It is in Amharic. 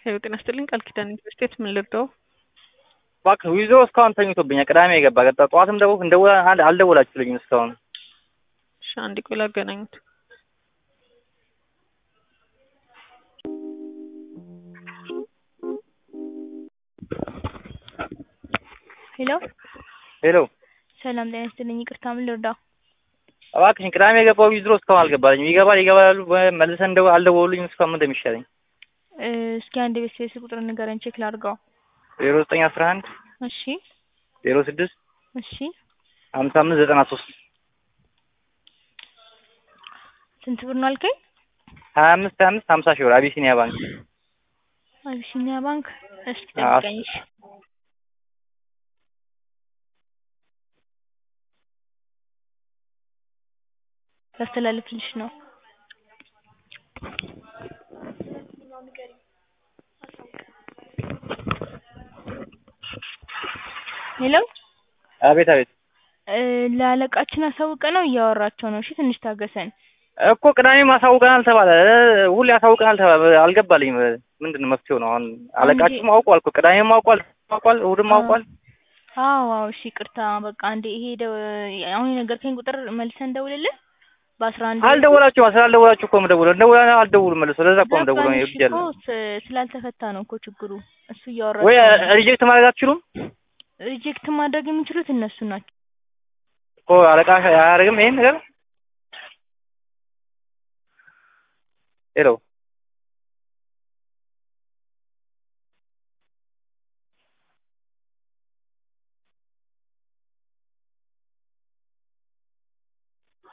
ሄሎ ጤና ይስጥልኝ ቃል ኪዳን ዩኒቨርሲቲ ምን ልርዳው? እባክህ ዊዞ እስካሁን ተኝቶብኛል። ቅዳሜ የገባ ቀጣ ጠዋትም ደው እንደው አልደወላችሁልኝም እስካሁን። እሺ አንዴ ቆይ ላገናኙት። ሄሎ ሄሎ ሰላም ጤና ይስጥልኝ። ይቅርታ ምን ልርዳው? እባክሽን ቅዳሜ የገባው ዊዝሮ እስካሁን አልገባልኝም። ይገባል ይገባል ያሉ መልሰን እንደው አልደወሉልኝም እስካሁን ምን እንደሚሻለኝ። እ እስኪ አንድ ቤት ስልክ ቁጥር ንገረኝ ቼክ ላድርገው። ዜሮ ዘጠኝ አስራ አንድ እሺ ዜሮ ስድስት እሺ ሀምሳ አምስት ዘጠና ሶስት ስንት ብር ነው አልከኝ? ሀያ አምስት ሀያ አምስት ሀምሳ ሺህ ብር አቢሲኒያ ባንክ። አቢሲኒያ ባንክ። እሺ አዎ። ጠብቀኝ። እሺ ላስተላልፍልሽ ነው። ሄሎ አቤት አቤት እ ለአለቃችን አሳውቀ ነው እያወራቸው ነው። እሺ ትንሽ ታገሰን። እኮ ቅዳሜም አሳውቀናል ተባለ እ ሁሌ አሳውቀናል ተባለ አልገባልኝም። ምንድን ነው መፍትሄው ነው አሁን? አለቃችሁም አውቋል እኮ ቅዳሜም አውቋል አውቋል እሑድም አውቋል። አዎ አዎ እሺ ይቅርታ በቃ አንዴ ይሄ ደው- አሁን የነገርከኝ ቁጥር መልሰን እንደውልልን በአስራ አንድ አልደወላችሁም ስላልደወላችሁ እኮ የምደውለው እንደውላ አልደውሉም መልሶ ለዛ እኮ የምደውለው ገባኝ። ነው እሺ ይብጃል እኮ ስ- ስላልተፈታ ነው እኮ ችግሩ። እሱ እያወራ ወይ ሪጀክት ማድረግ አትችሉም ሪጀክት ማድረግ የሚችሉት እነሱ ናቸው። እኮ አለቃ አያደርግም ይሄን ነገር ሄሎ